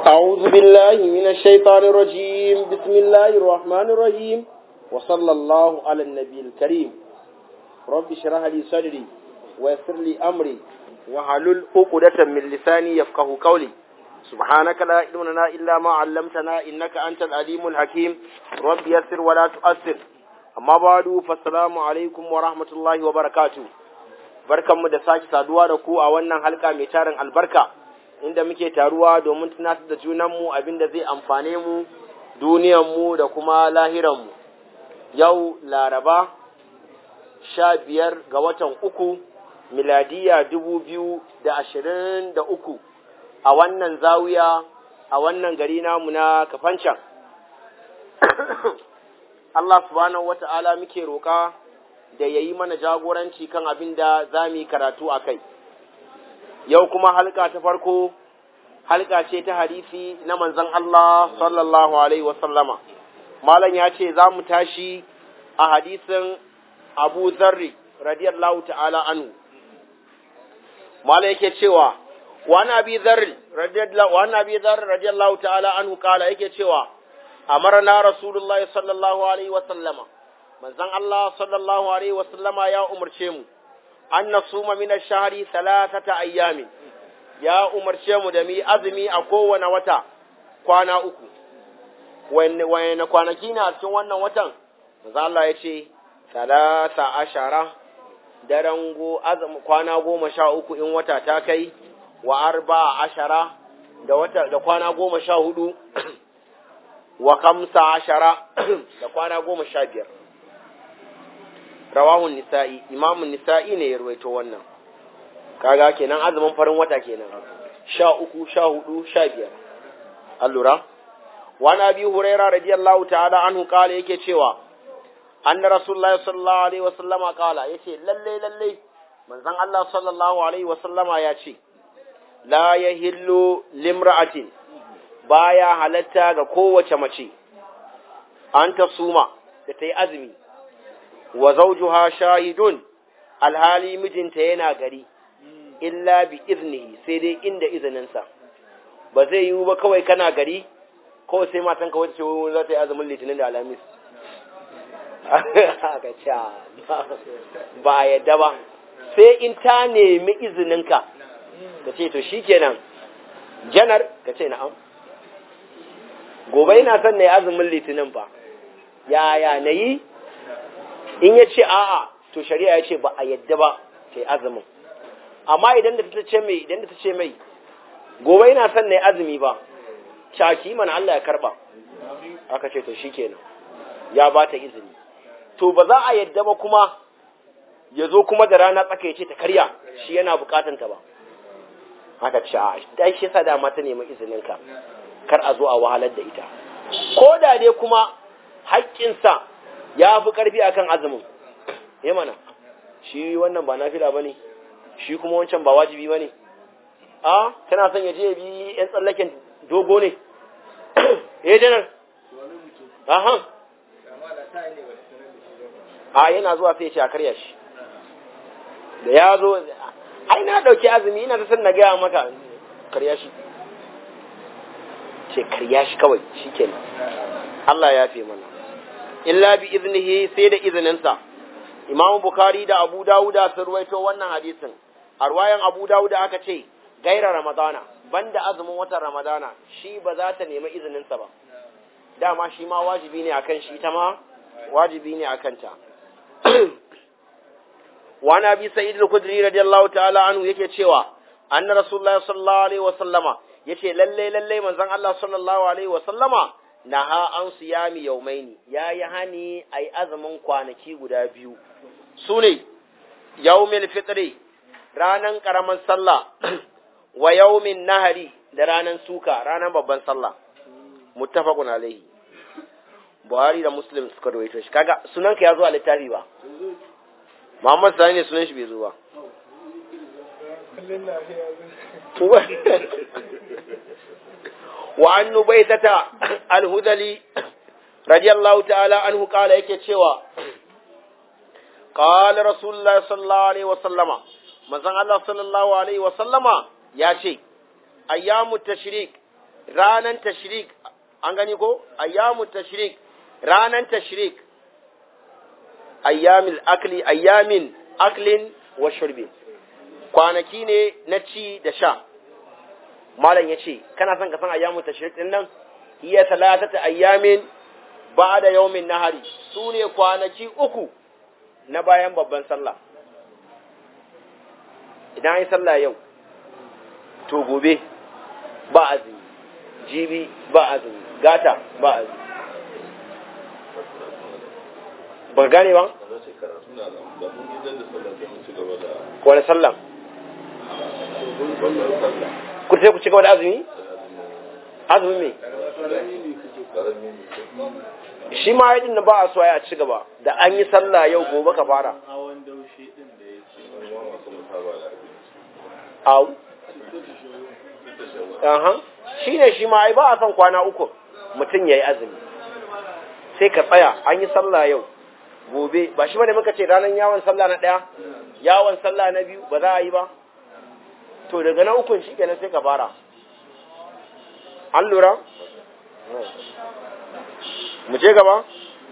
أعوذ بالله من الشيطان الرجيم بسم الله الرحمن الرحيم وصلى الله على النبي الكريم رب اشرح لي صدري ويسر لي أمري وحلل عقدة من لساني يفقه قولي سبحانك لا علم لنا إلا ما علمتنا إنك أنت العليم الحكيم رب يسر ولا تؤثر أما بعد فالسلام عليكم ورحمة الله وبركاته barkanmu da sake saduwa da ku a wannan halka mai tarin albarka inda muke taruwa domin tunatar da junanmu abinda zai amfane mu duniyanmu da kuma lahiranmu yau laraba sha biyar ga watan uku miladiya dubu biyu da ashirin da uku a wannan zawiya a wannan gari namu na kafancan Allah subhanahu wata'ala muke roƙa da ya yi mana jagoranci kan abin da za mu yi karatu a kai. Yau kuma halka ta farko, halka ce ta hadisi na manzan Allah sallallahu Alaihi wasallama. Malam ya ce za mu tashi a hadisin Abu Zarri radiyallahu ta'ala anhu. Malam yake cewa, wani abi zarri radiyallahu ta'ala anhu kala yake cewa, amarna Rasulullahi sallallahu Alaihi wasallama. manzon Allah sallallahu alaihi wasallama ya umarce mu an nasuma min ash-shahri thalathata ayyamin ya umarce mu da mu azumi a kowane wata kwana uku wanne kwanaki na a cikin wannan watan manzon Allah ya ce talata ashara daren go azumi kwana goma sha uku in wata ta kai wa arba ashara da wata da kwana goma sha hudu wa kamsa ashara da kwana goma sha biyar rawahun nisa'i imamun nisa'i ne ya ruwaito wannan kaga kenan azumin farin wata kenan sha uku sha hudu sha biyar allura wani abi huraira radiyallahu ta'ala anhu kala yake cewa anna rasulullahi sallallahu alaihi wasallama kala yace lalle lalle manzon Allah sallallahu alaihi wasallama ya ce la yahillu limra'atin baya halatta ga kowace mace an ta suma da ta yi azumi wa zawjuha shahidun alhali mijinta yana gari illa bi iznihi sai dai inda izininsa ba zai yiwu ba kawai kana gari ko sai matan ka wata ce wani za ta yi azumin litinin da alamis ba a yadda ba sai in ta nemi izininka ka ce to shikenan janar ka ce na'am gobe ina son na yi azumin litinin ba yaya na yi in ya ce a'a to shari'a ya ce ba a yadda ba sai azumin amma idan da ta ce mai idan da ta ce mai gobe ina son na yi azumi ba shaki mana Allah ya karba aka ce to shikenan ya ba ta izini to ba za a yadda ba kuma ya zo kuma da rana tsaka ya ce ta karya shi yana bukatan ta ba aka ce a dai shi yasa dama ta nemi izinin ka kar a zo a wahalar da ita ko da dai kuma haƙƙinsa ya fi ƙarfi a kan azumin ya mana shi wannan ba nafila ba ne shi kuma wancan ba wajibi ba ne a tana son ya je ya bi yan tsallaken dogo ne ya janar ahan a yana zuwa sai ya ce a karya shi da ya zo ai na ɗauki azumi ina ta san na gaya maka karya shi ce karya shi kawai shi kenan Allah ya fi mana illa bi iznihi sai da izininsa imamu bukari da abu dawuda sun ruwaito wannan hadisin a ruwayan abu dawuda aka ce gaira ramadana banda azumin watan ramadana shi ba za ta nemi izininsa ba dama shi ma wajibi ne akan shi ta ma wajibi ne akan ta wani abi sa'id al-khudri radiyallahu ta'ala anhu yake cewa anna rasulullahi sallallahu alaihi wa sallama yace lalle lalle manzon Allah sallallahu alaihi wa sallama naha an siyami yaumaini ya yi hani a yi azumin kwanaki guda biyu su ne yaumin fitri ranan ƙaramin sallah wa yaumin nahari da ranan suka ranan babban sallah muttafaqun alaihi buhari da muslim suka rawaito shi kaga sunan ka ya zo a littafi ba muhammad sani ne sunan shi bai zo ba وعن نبيتة الهذلي رضي الله تعالى عنه قال yake cewa قال رسول الله صلى الله عليه وسلم manzon Allah sallallahu alaihi wa sallama ya ce ayyamu tashrik ranan tashrik an gani ko ayyamu tashrik ranan tashrik ayyamil akli ayyamin aklin wa shurbin kwanaki ne na ci da sha malam ya ce kana son ka san ayyamu tashrik din nan hiya talatata ayyamin ba'da yawmin nahari su ne kwanaki uku na bayan babban sallah idan an yi sallah yau to gobe ba azumi jibi ba azumi gata ba azumi ba gane ba? wani sallah ku sai ku ci gaba da azumi? azumi me? shi ma yadda na ba a so ya ci gaba da an yi sallah yau gobe ka fara au shi ne shi ma ai ba a son kwana uku mutum ya yi azumi sai ka tsaya an yi sallah yau gobe ba shi bane muka ce ranar yawon sallah na ɗaya yawon sallah na biyu ba za a yi ba to daga na ukun shi kenan sai ka fara an lura mu je gaba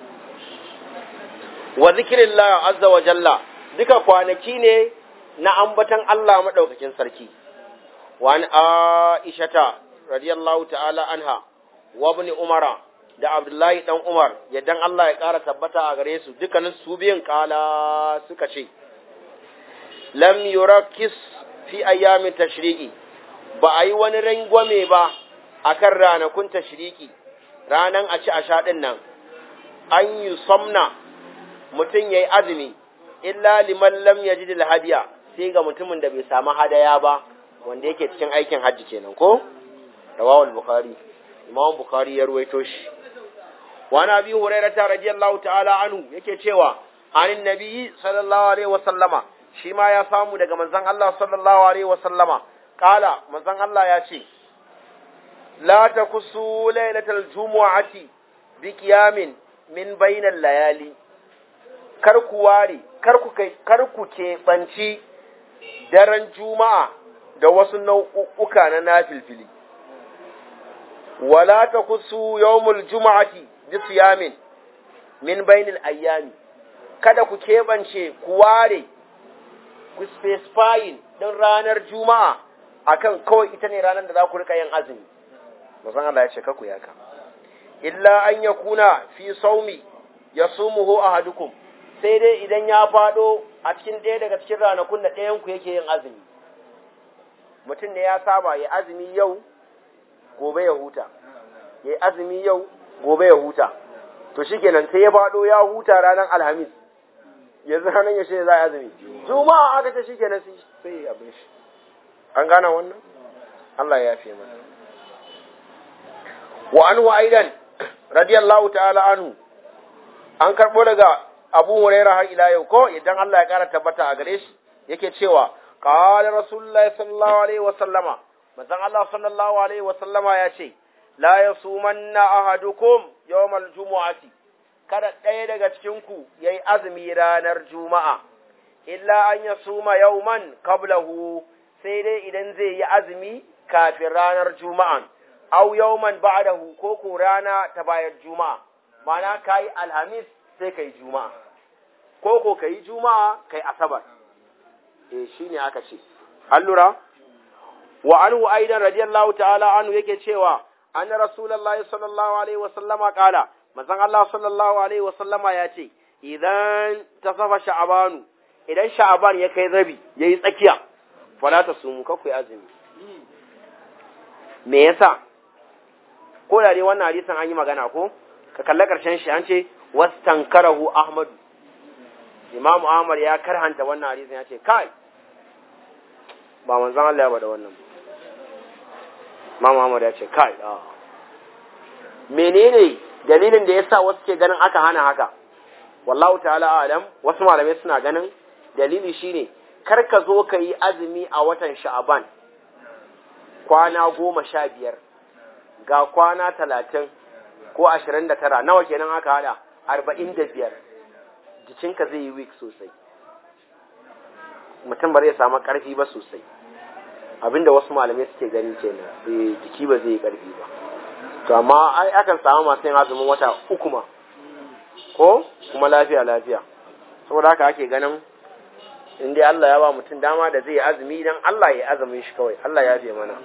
wa zikirillah azza wa jalla duka kwanaki ne na ambatan Allah madaukakin sarki wa an aishata radiyallahu ta'ala anha wa ibn umara da abdullahi dan umar yaddan Allah ya ƙara tabbata a gare su dukkanin su biyan kala suka ce lam yurakis fi ayyamin tashriqi ba a yi wani rangwame ba akan ranakun tashriqi ranan a ci a sha din nan an yi somna mutum yayi azumi illa liman lam yajid hadiya sai ga mutumin da bai samu hadaya ba wanda yake cikin aikin hajji kenan ko rawahul bukhari imam bukhari ya ruwaito shi wani abi hurairata radiyallahu ta'ala anhu yake cewa anin nabiyyi sallallahu alaihi wasallama shi ma ya samu daga manzon Allah sallallahu alaihi wasallama kala manzon Allah ya ce la takusu lailatal jumu'ati bi qiyamin min bainal layali kar ku ware kar ku kai kar ku keɓanci daren juma'a da wasu nau'uka na nafilfili wala takusu yawmul juma'ati bisiyamin min bainil ayyami kada ku keɓance ku ware ku specifying din ranar juma'a akan kawai ita ne ranar da za ku rika yin azumi musan Allah ya ce ka ku yaka illa an yakuna fi saumi yasumuhu ahadukum sai dai idan ya fado a cikin ɗaya daga cikin ranakun da ɗayan ku yake yin azumi mutum ne ya saba ya azumi yau gobe ya huta ya azumi yau gobe ya huta to shikenan sai ya faɗo ya huta ranar alhamis yanzu ranar yaushe ne za a azumi juma'a aka ce shikenan sai ya abin shi an gane wannan Allah ya fi mana wa anhu aidan radiyallahu ta'ala anhu an karbo daga Abu Hurairah har ila yau ko idan Allah ya kara tabbata a gare shi yake cewa qala rasulullahi sallallahu alaihi wa sallama manzon Allah sallallahu alaihi wa sallama ya ce la yasumanna ahadukum yawmal jumu'ati kada ɗaya daga cikin ku yayi azumi ranar juma'a illa an yasuma yawman qablahu sai dai idan zai yi azumi kafin ranar juma'an aw yawman ba'dahu ko ko rana ta bayar juma'a mana kai alhamis sai kai juma'a ko ko kai juma'a kai asabar eh shine aka ce allura wa anhu aidan radiyallahu ta'ala anhu yake cewa anna rasulullahi sallallahu alaihi wasallama kala manzon Allah sallallahu alaihi wasallama ya ce idan tasafa sha'abanu idan sha'aban ya kai rabi yayi tsakiya fala ta sumu ka kuyi azumi me yasa ko da dai wannan hadisin an yi magana ko ka kalla karshen shi an ce wastankarahu ahmadu imamu ahmad ya karhanta wannan hadisin ya ce kai ba manzon Allah ya bada wannan imamu ahmad ya ce kai a menene dalilin da yasa wasu ke ganin aka hana haka wallahu ta'ala alam wasu malamai suna ganin dalili shine kar ka zo ka yi azumi a watan sha'aban kwana goma sha biyar ga kwana talatin ko ashirin da tara nawa kenan aka hada arba'in da biyar jikinka zai yi weak sosai mutum ba zai samu ƙarfi ba sosai abinda wasu malamai suke gani kenan eh jiki ba zai yi karfi ba to amma ai akan samu masu yin azumin wata uku ma ko kuma lafiya lafiya saboda haka ake ganin in dai Allah ya ba mutum dama da zai yi azumi idan Allah ya azumin shi kawai Allah ya biya mana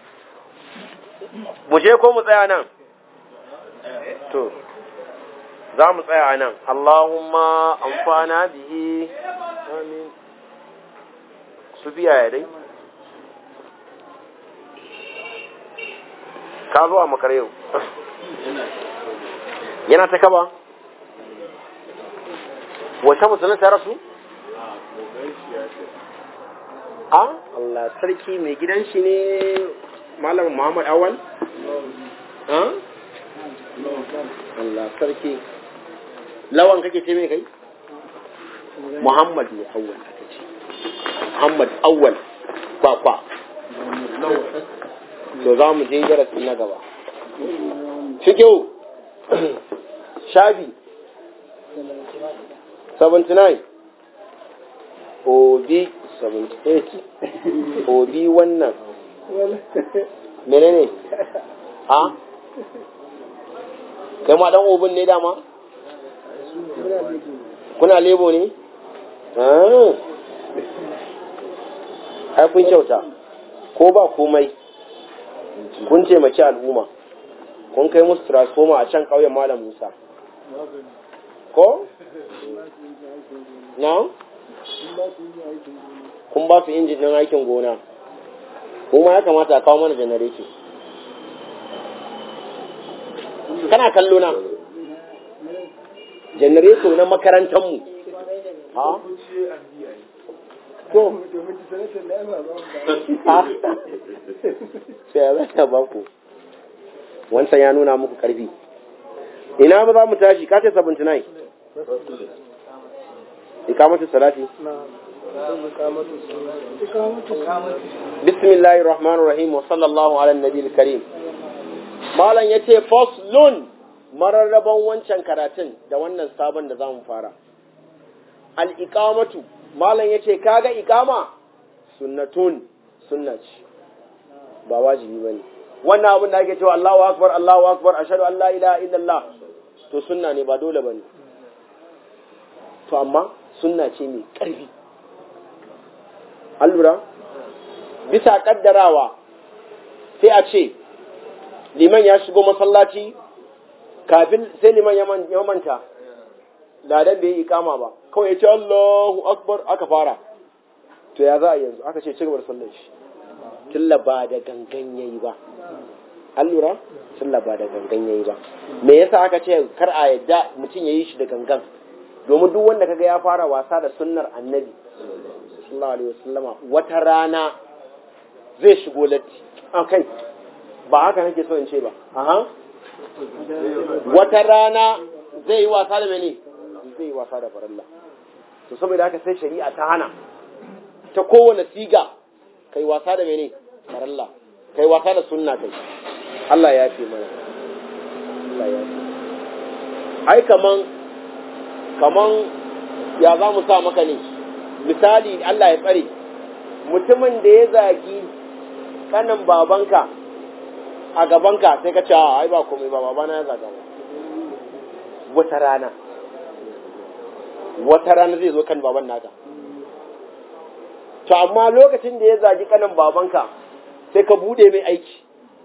mu je ko mu tsaya nan to za mu tsaya a nan Allahumma amfana bihi amin su biya ya dai ka zo a makar yau yana ta kaba wace musulun ta rasu a Allah sarki mai gidan shi ne malam Muhammad Awal Allah sarki lawan kake ce mai kai Muhammad ne awwal aka ce Muhammad awwal kwakwa to za mu je darasi na gaba fikiyo shabi 79 obi 78 obi wannan menene ha kai ma dan obin ne dama kuna lebo ne ai kun kyauta ko ba komai kun taimaki al'umma kun kai musu transformer a can ƙauyen malam musa ko? na? kun ba su injin ɗin aikin gona kuma ya kamata a kawo mana janareto kana kallo na janareto na makarantarmu ha? to sai ya zata ba ku wancan ya nuna muku karfi ina ba za mu tashi ka ce 79 ikamatu salati bismillahir rahmanir rahim wa sallallahu ala nabiyil karim malam yace faslun mararraban wancan karatun da wannan sabon da zamu fara al iqamatu malam yace kaga iqama sunnatun sunna ce ba wajibi bane wannan abin da ake cewa Allahu akbar Allahu akbar ashhadu an la ilaha illallah to sunna ne ba dole bane to amma sunna ce mai ƙarfi allura bisa kaddarawa sai a ce liman ya shigo masallaci kafin sai liman ya manta ladan bai yi ikama ba kawai ya ce Allahu akbar aka fara to ya za a yanzu aka ce cigaba da sallar shi tilla ba da gangan yayi ba allura tilla ba da gangan yayi ba me yasa aka ce kar a yadda mutum yayi shi da gangan domin duk wanda kaga ya fara wasa da sunnar annabi sallallahu alaihi wasallama wata rana zai shigo latti kai ba haka nake so in ce ba aha wata rana zai yi wasa da mene zai yi wasa da faralla to saboda haka sai shari'a ta hana ta kowane siga kai wasa da mene faralla kai wasa da sunna kai Allah ya fi mana Allah ya fi ai kaman kaman ya za mu sa maka ne misali Allah ya tsare mutumin da ya zagi kanin babanka a gabanka sai ka ce ai ba komai ba babana ya zaga wata rana wata rana zai zo kan baban naka to amma lokacin da ya zagi kanin babanka sai ka bude mai aiki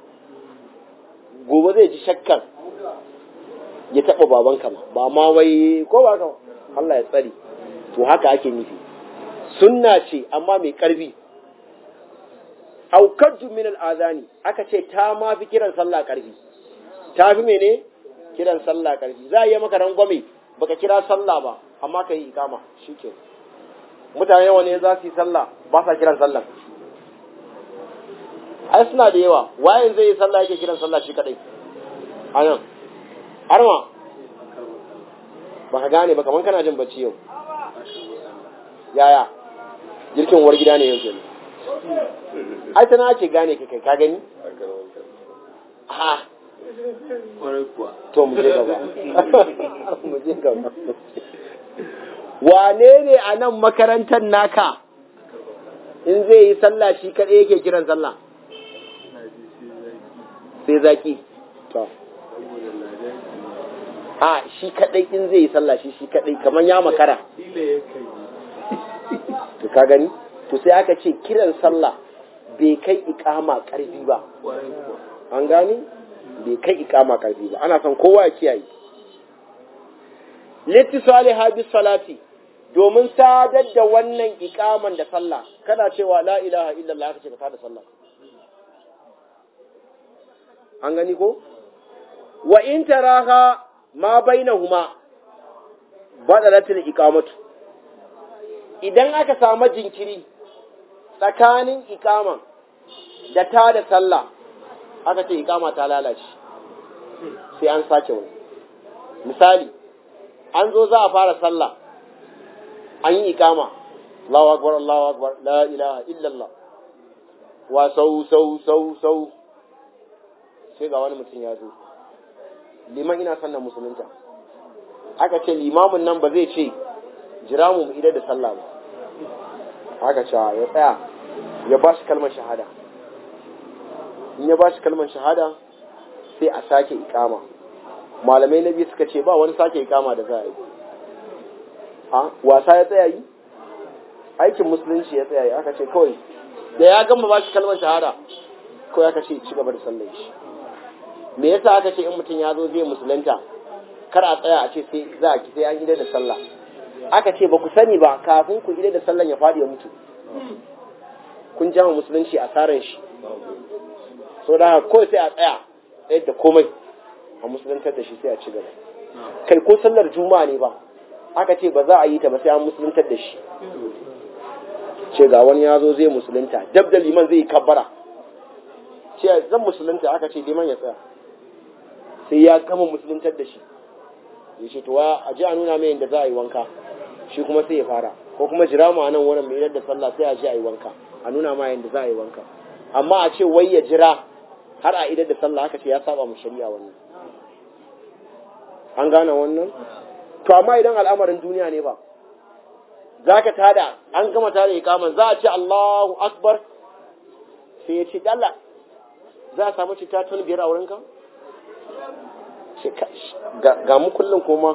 gobe zai ji shakkan ya taɓa babanka ma ba ma wai ko ba ka Allah ya tsari to haka ake nufi sunna ce amma mai ƙarfi aukaddu min al'azani aka ce ta ma fi kiran sallah ƙarfi ta fi mene kiran sallah ƙarfi za a yi maka rangwame baka kira sallah ba amma ka yi ikama shike mutane yawa ne za su yi sallah ba sa kiran sallah ai suna da yawa wayan zai yi sallah yake kiran sallah shi kadai a nan arma ba ka gane ba kamar kana jin bacci yau yaya jirkin war gida ne yau kenan ai tana ake gane ka kai ka gani ha to mu je gaba mu je gaba wane ne a nan makarantar naka in zai yi sallah shi kaɗai yake kiran sallah sai zaki to a shi kaɗai in zai yi sallah shi shi kaɗai kamar ya makara to ka gani to sai aka ce kiran sallah bai kai ikama ƙarfi ba an gani bai kai ikama ƙarfi ba ana son kowa ya kiyaye littisali habi salati domin sadar da wannan ikaman da sallah kana cewa la ilaha illallah ka ce ka tada sallah an gani ko wa in taraha ma bainahuma badalatul iqamatu idan aka samu jinkiri tsakanin ikaman da tada sallah aka ce ikama ta lalace sai an sake wani misali an zo za a fara sallah an yi ikama Allahu akbar Allahu akbar la ilaha illallah wa sau sau sau sau sai ga wani mutum ya zo liman ina sannan musulunta aka ce limamin nan ba zai ce jira mu idar da sallah ba aka ce ya tsaya ya ba shi kalmar shahada in ya ba shi kalmar shahada sai a sake ikama malamai na biyu suka ce ba wani sake ikama da za a yi a wasa ya tsaya yi aikin musulunci ya tsaya yi aka ce kawai da ya gama ba shi kalmar shahada kawai aka ce ci gaba da sallar shi me yasa aka ce in mutum ya zo zai musulunta kar a tsaya a ce sai za a sai an idar da sallah aka ce ba ku sani ba kafin ku idar da sallan ya faɗi ya mutu kun jama musulunci a tsarin shi so da haka kawai sai a tsaya tsayar da komai a musuluntar da shi sai a ci gaba kai ko sallar juma'a ne ba aka ce ba za a yi ta ba sai an musuluntar da shi ce ga wani ya zo zai musulunta dab da liman zai yi kabbara ce zan musulunta aka ce liman ya tsaya sai ya gama musuluntar da shi ya ce tuwa a ji a nuna mai yadda za a yi wanka shi kuma sai ya fara ko kuma jira mu a nan wurin mai da sallah sai a ji a yi wanka a nuna ma yadda za a yi wanka amma a ce wai ya jira har a idar da sallah aka ce ya saba mu shari'a wannan an gane wannan to amma idan al'amarin duniya ne ba za ka tada an gama tada ikaman za a ce Allahu akbar sai ya ce Allah za a samu cita tun biyar a wurinka ga mu kullum kuma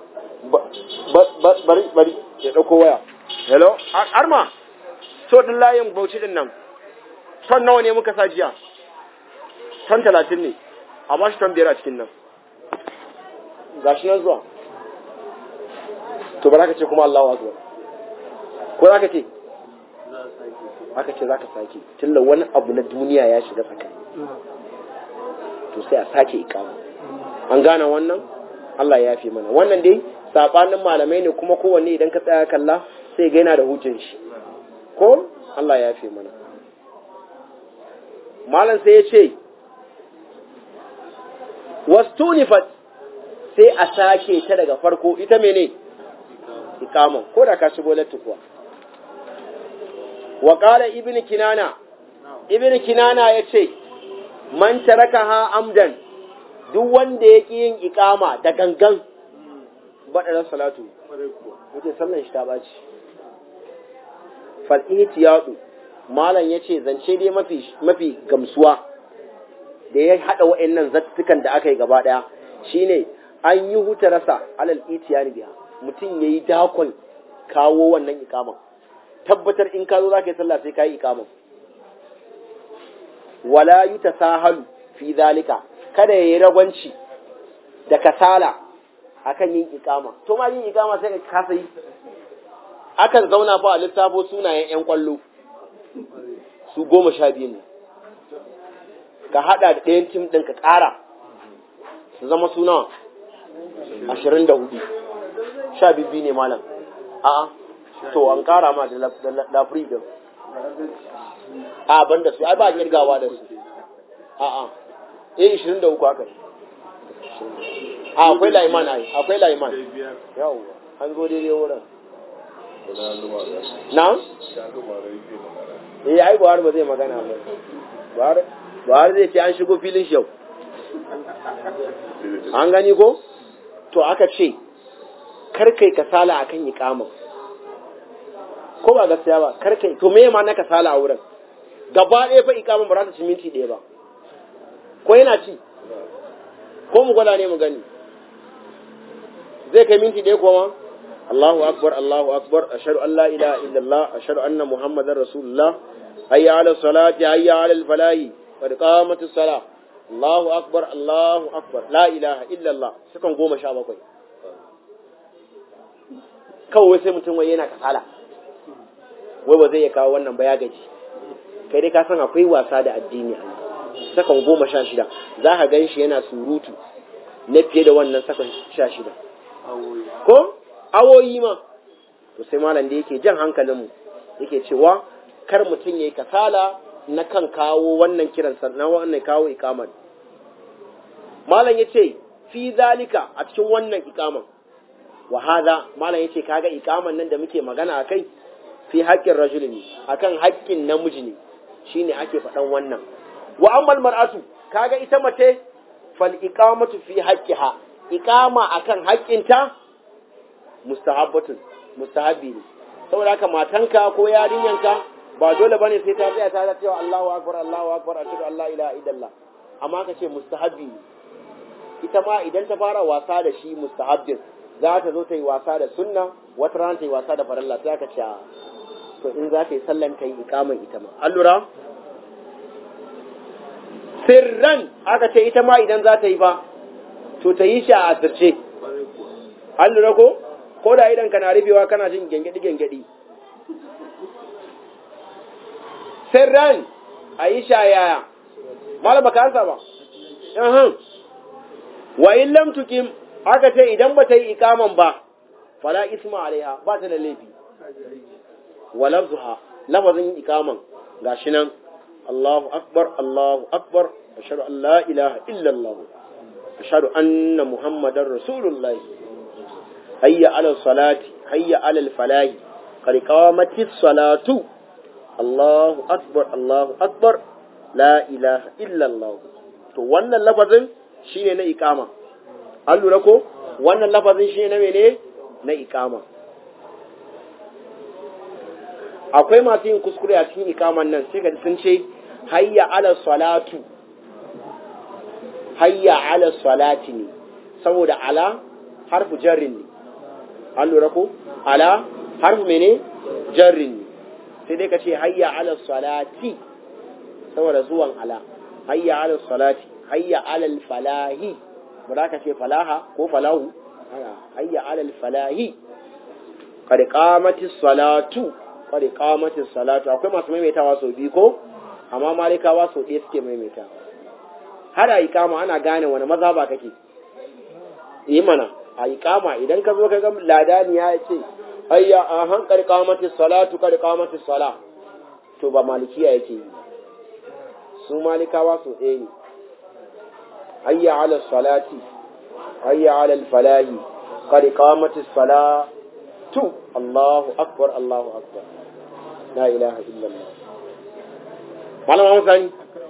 bari bari ya ɗauko waya hello arma so din layin bauchi din nan ton nawa ne muka sa jiya ton talatin ne a ba shi ton biyar a cikin nan ga shi nan zuwa to ba za ka ce kuma Allahu akbar ko za ka ce aka ce za ka sake tilla wani abu na duniya ya shiga tsakani to sai a sake ikama an gane wannan Allah ya fi mana wannan dai sabanin malamai ne kuma kowanne idan ka tsaya kalla sai ga yana da hujjan shi ko Allah ya fi mana malam sai ya ce wastunifat sai a sake ta daga farko ita mene ikama ko da ka shigo latti kuwa wa qala ibnu kinana ibnu kinana yace man tarakaha amdan duk wanda ya ƙi yin ikama da gangan baɗarar salatu wuce sallan shi ta ɓaci fal'iti yaɗu malam ya ce zance dai mafi gamsuwa da ya haɗa wa'annan zattukan da aka yi gaba ɗaya shine an yi huta rasa alal itiya biya mutum ya yi dakon kawo wannan ikaman tabbatar in ka zo za ka yi sallah sai ka yi ikaman wala yi ta sahalu fi zalika kada ya yi ragwanci da kasala akan yin ikama to ma yin ikama sai ka kasa yi akan zauna fa a lissafo sunayen yan kwallo su goma sha biyu ne ka hada da ɗayan tim ɗin ka ƙara su zama suna ashirin da hudu sha biyu ne malam a'a to an ƙara ma da lafri din a ban da su ai ba kirgawa da su a'a eh ishirin da uku haka a akwai laiman ai akwai laiman yawwa an zo daidai wurin na eh ai buhari ba zai magana ba buhari zai ce an shigo filin shi yau an gani ko to aka ce karkai kasala akan iqama ko ba gaskiya ba kar kai to me ma na kasala a wurin gaba ɗaya fa ikaman ba za ta ci minti ɗaya ba ko yana ci ko mu gwada ne mu gani zai kai minti ɗaya kuma Allahu akbar Allahu akbar ashhadu an la ilaha illallah ashhadu anna muhammadar rasulullah hayya ala salati hayya ala al falahi qad qamatis salah Allahu akbar Allahu akbar la ilaha illallah sukan goma sha bakwai kawai sai mutum wai yana kasala wai ba zai iya kawo wannan ba ya gaji kai dai ka san akwai wasa da addini a sakan goma sha shida za ka gan shi yana surutu na fiye da wannan sakan sha shida ko awoyi ma to sai malam da yake jan hankalinmu yake cewa kar mutum ya yi kasala na kan kawo wannan kiran na wannan kawo ikaman malam ya ce fi zalika a cikin wannan ikaman wa hada malam ya ce kaga ikaman nan da muke magana a kai fi haƙƙin rajuli ne akan haƙƙin namiji ne shine ake faɗan wannan wa ammal mar'atu kaga ita mace fal iqamatu fi haqqiha iqama akan haƙƙinta mustahabbatun mustahabi ne saboda haka matanka ko yarinyanka ba dole bane sai ta tsaya ta cewa Allahu akbar Allahu akbar ashhadu an la ilaha illallah amma ka ce mustahabi ne ita ma idan ta fara wasa da shi mustahabbin za ta zo ta yi wasa da sunna wata rana ta yi wasa da farilla sai ka ce to in za ka yi sallan ka yi ikaman ita ma an lura sirran aka ce ita ma idan za ta yi ba to ta yi shi a asirce an lura ko ko da idan kana rufewa kana jin gengedi gengedi sirran a yi sha yaya malama ka ansa ba wa in lam tukim aka ce idan ba ta yi ikaman ba fala isma alaiha ba ta da laifi wa lafzuha lafazin ikaman gashi nan Allahu akbar Allahu akbar ashhadu an la ilaha illa Allah ashhadu anna muhammadar rasulullah hayya ala salati hayya ala falahi qad qamatis salatu Allahu akbar Allahu akbar la ilaha illa Allah to wannan lafazin shine na ikama an lura ko wannan lafazin shine na mene na ikama akwai masu yin kuskure a cikin ikaman nan sai ka sun ce hayya ala salatu hayya ala salati ne saboda ala harfu jarrin ne an lura ko ala harfu mene jarrin ne sai dai ka ce hayya ala salati saboda zuwan ala hayya ala salati hayya ala falahi ba za ka ce falaha ko falahu hayya ala falahi qad qamatis salatu qad qamatis salatu akwai masu maimaitawa sau biyu ko amma malikawa sau ɗaya suke maimaitawa har a ikama ana gane wani maza ba kake yi mana a ikama idan ka zo ka ga ladani ya ce hayya a han qad qamatis salatu qad qamatis sala to ba malikiya yake yi su malikawa sau ɗaya ne hayya ala salati hayya ala falahi qad qamatis salatu Allahu akbar Allahu akbar la ilaha illallah malam Muhammad Sani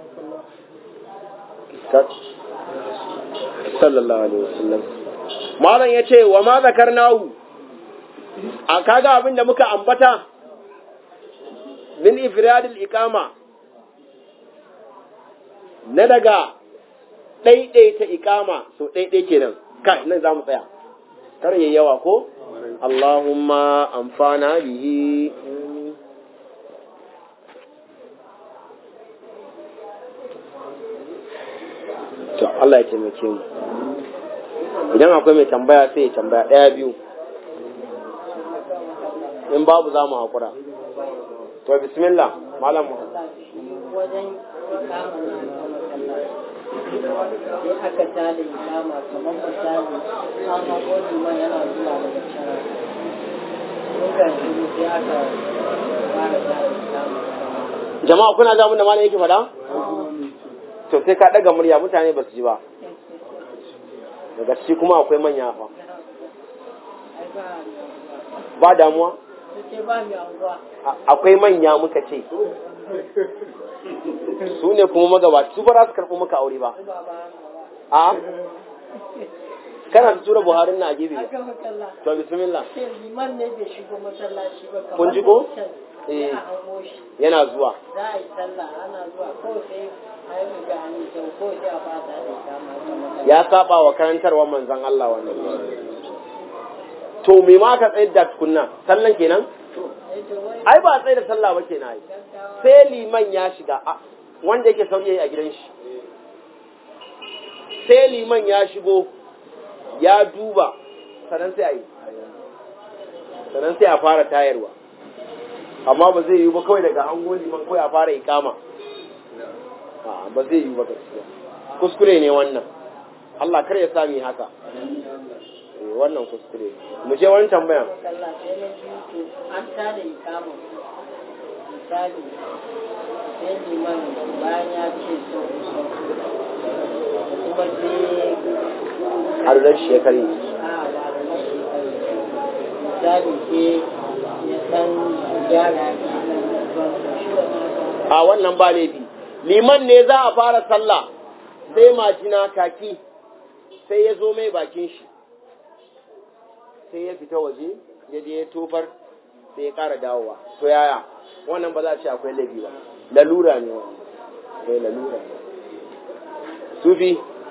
sallallahu alaihi wasallam malam yace wa ma zakarnahu a kaga abin da muka ambata min ifradil iqama na daga ɗaiɗaita iqama so ɗaiɗai kenan kai nan za mu tsaya kar yayi yawa ko Allahumma amfana bihi to Allah ya taimake mu idan akwai mai tambaya sai ya tambaya ɗaya biyu in babu za mu haƙura to bismillah malam mu wajen ikama na sai aka tada ikama kamar misali an haƙo liman yana zuwa daga can muka shiru sai aka fara tada ikama jama'a kuna ga mun da malam yake faɗa to sai ka ɗaga murya mutane ba su ji ba daga ciki kuma akwai manya fa ai ba ba damuwa sai ba mai anguwa A- akwai manya muka ce su ne kuma magabaci su ba za su karɓi muka aure ba ba ba a kana ta tura buharin na a gefe aka makalla to bismillah sai liman ne bai shigo masallaci ba kamar Kun ji ko? wancan. Eh. sai a hango shi yana zuwa za a yi sallah ana zuwa kawai sai a yi riga an yi kyau kawai sai a fata da kama aka makalla ya saba wa karantarwar manzon Allah wannan to me ma ka tsayar da tukunna sallan kenan Eh, to wai ai ba tsaye da sallah ba kenan ai gaggawa sai liman ya shiga a- wanda yake sauri yayi a gidan shi sai liman ya shigo ya duba sannan sai a yi sannan sai a fara tayarwa amma ba zai yi ba kawai daga hango liman kawai a fara ikama a ba zai yi ba gaskiya kuskure ne wannan Allah kar ya sami haka Eh, wannan kuskure mu je wani tambayan makalla sai na biyu to an tada ikamun misali sai liman bayan ya ce sau sau kuma sai har da shekari a ba da na shekaru misali sai ya san gyara ya ban shi wannan a wannan ba laifi liman ne za a fara sallah sai majina kaki sai ya zo mai bakin shi sai ya fita waje ya je ya tofar sai ya ƙara dawowa to yaya wannan ba za a ce akwai laifi ba lalura ne wannan sai lalura ne sufi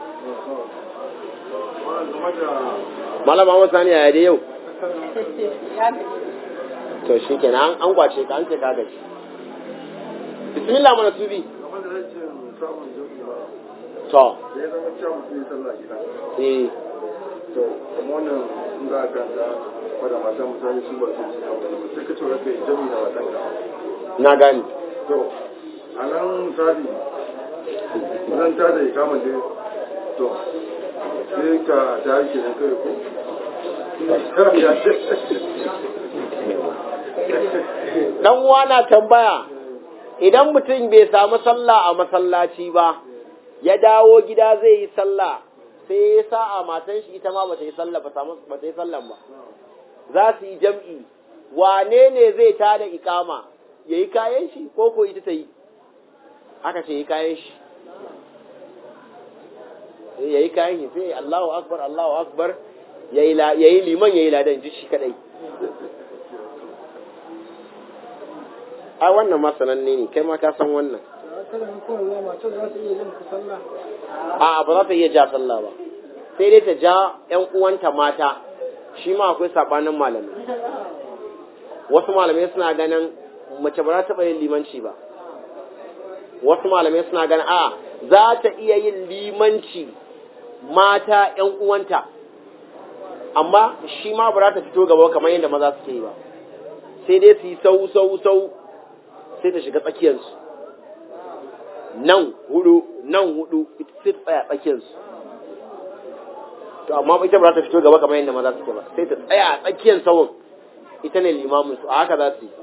malama wasu sani yaya dai yau ya gaji to shi kenan an kwace ka an ce ka gaji bismillah mana sufi game da rashin samun jami'i ba to da ya zama cewa mutum ya sallah gida eh to kuma wannan in za a ganta wadda mata mutane su ba su suka wani ba sai ka ce raka jami'i na watan ka na gani to a nan misali zan ta da ikama dai to sai ka ta yi kenan kai ko dan uwa na tambaya idan mutum bai samu sallah a masallaci ba ya dawo gida zai yi sallah sai ya sa a matan shi ita ma bata yi sallah ba samu bata yi sallan ba za su yi jam'i wane ne zai tada ikama yayi kayan shi ko ko ita ta yi aka ce yi kayan shi yayi kayan shi sai Allahu akbar Allahu akbar yayi la- yayi liman yayi ladan ji shi kadai a wannan ma sananne ne kai ma ka san wannan a ba za ta iya ja sallah ba sai dai ta ja ƴan uwanta mata shi ma akwai sabanin malamai wasu malamai suna ganin mace ba za ta taɓa yin limanci ba wasu malamai suna ganin a za ta iya yin limanci mata ƴan uwanta amma shi ma ba za ta fito gaba kamar yadda maza suke yi ba sai dai su yi sau sau sau sai ta shiga tsakiyarsu nan hudu nan hudu ita sai ta tsaya tsakiyarsu to amma ita ba za ta fito gaba kamar yadda maza suke ba sai ta tsaya a tsakiyar sawun ita ne limamin su a haka za su yi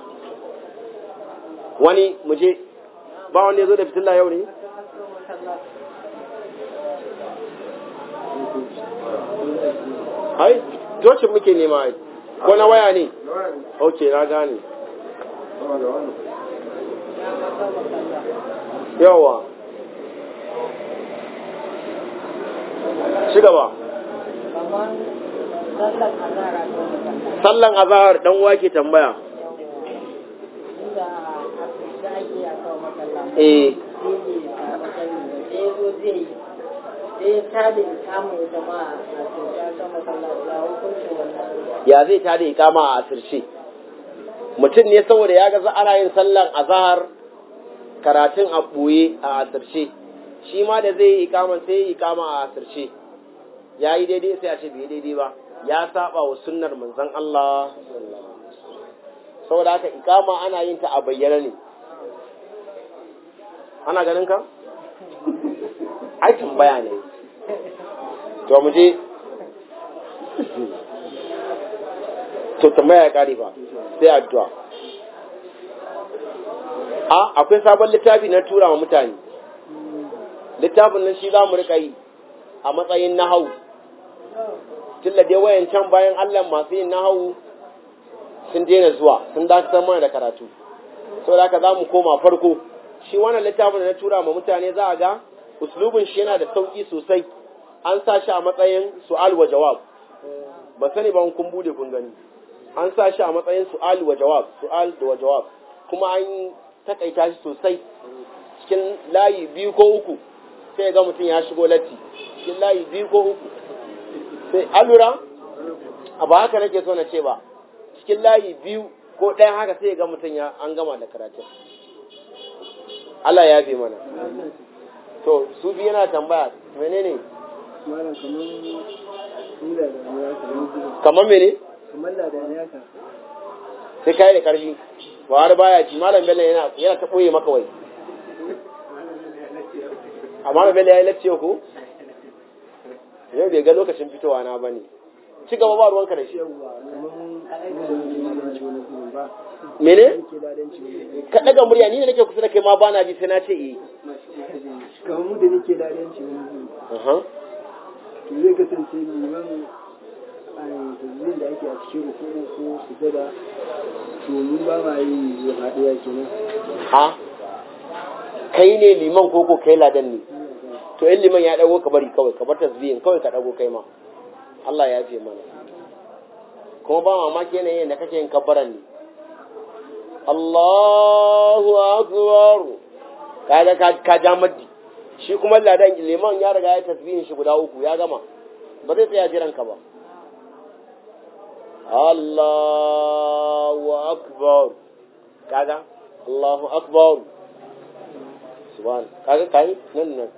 wani muje ba wanda ya zo da fitilla yau ne ai tocin muke nema ai ko na waya ne da waya ne ok na gane sama da wannan yawa ci gaba kamar sallar azara ko magana sallan azahar dan wake tambaya inda a da ake a kawo makalla eh sai ne a matsayin da sai ya zo zai yi sai ya tada ikamun jama'a a cikin aka makalla ya hukuncin wannan ya zai tada ikama a asirce mutum ne saboda ya ga ana yin sallan azahar karatun a ɓoye a asirce shi ma da zai yi ikaman sai yi ikama a asirce ya yi daidai sai a ce bai yi daidai ba ya saba wa sunnar manzon Allah saboda haka ikama ana yin ta a bayyana ne ana ganin ka ai tambaya ne to mu je to tambaya ya kare fa sai addu'a a akwai sabon littafi na tura wa mutane littafin nan shi za mu rika yi a matsayin nahawu tilla dai wayan can bayan Allah masu yin nahawu sun daina zuwa sun dakatar mana da karatu saboda haka za mu koma farko shi wannan littafin da na tura ma mutane za a ga uslubin shi yana da sauki sosai an sa shi a matsayin su'al wa jawab ba sani ba kun bude kun gani an sa shi a matsayin su'al wa jawab su'al da wa jawab kuma an takaita shi sosai cikin layi biyu ko uku sai ga mutum ya shigo latti cikin layi biyu ko uku sai alura a ba haka nake so na ce ba cikin layi biyu ko ɗaya haka sai ga mutum ya an gama da karatun Allah ya fi mana to su biyu yana tambaya menene malam kamar kula da ya kamar kamar mene kamar ladani haka sai kai da karfi ba har baya ji malam bello yana yana ta boye maka wai amma malam bello ya yi lacce ko yau bai ga lokacin fitowa na bane ci gaba ba ruwanka da shi yawwa kamar mu da muke ladanci wani gurin ba mene muke ladanci wani gurin ka daga murya ni ne nake kusa da kai ma bana ji sai na ce eh kamar mu da muke ladanci wani gurin aha to zai kasance liman a yanzu da ake a cikin rukuni ko sujada to mu ba ma yi haɗuwa kenan ha kai ne liman ko ko kai ladan ne to in liman ya dago ka bari kawai ka bar tasbihin kawai ka dago kai ma Allah ya fi mana kuma ba mamaki yanayin da kake yin kabbaran ne Allahu akbar kaga ka ka ja maddi shi kuma ladan liman ya riga ya tasbihin shi guda uku ya gama ba zai tsaya jiran ka ba Allahu akbar kaga Allahu akbar subhan kaga kai nan nan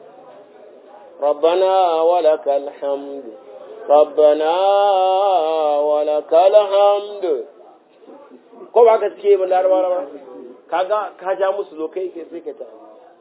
ربنا ولك الحمد ربنا ولك الحمد ko ba ka suke ba larabawa kaga ka ja musu zo kai kai sai ka ta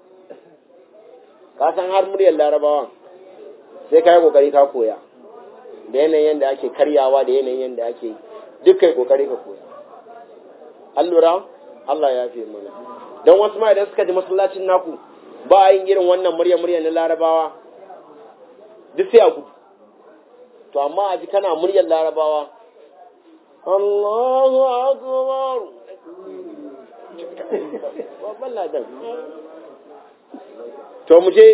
ka san har muryar larabawa sai ka yi kokari ka koya da yanayin yadda ake karyawa da yanayin yadda ake yi duk kai kokari ka koya an lura Allah ya fi mana don wasu ma idan suka ji masallacin naku ba a yin irin wannan murya murya na larabawa duk sai a gudu to amma a ji kana muryar larabawa Allahu akbar babban ladan to mu je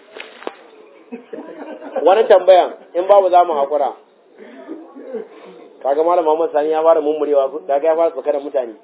wani tambaya in babu za mu haƙura kaga malam Muhammad Sani ya fara mummurewa kaga ya fara tsakanin mutane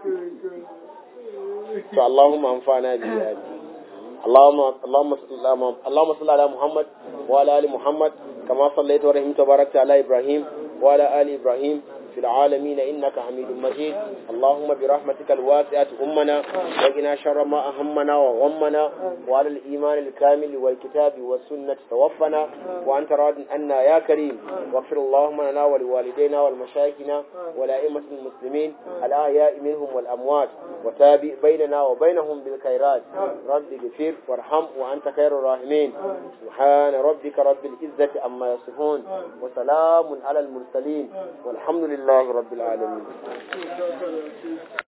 to Allahumma anfa'na bi ayati اللهم اللهم اللهم صل على محمد وعلى ال محمد كما صليت ورحمت وباركت على ابراهيم وعلى ال ابراهيم في العالمين انك حميد مجيد اللهم برحمتك الواسعه امنا وقنا شر ما اهمنا وغمنا وعلى الايمان الكامل والكتاب والسنه توفنا وانت راض عنا يا كريم واغفر اللهم لنا ولوالدينا ولمشايخنا ولائمه المسلمين الاحياء منهم والاموات وتابع بيننا وبينهم بالخيرات رب اغفر وارحم وأنت خير الراحمين سبحان ربك رب العزة عما يصفون وسلام على المرسلين والحمد لله رب العالمين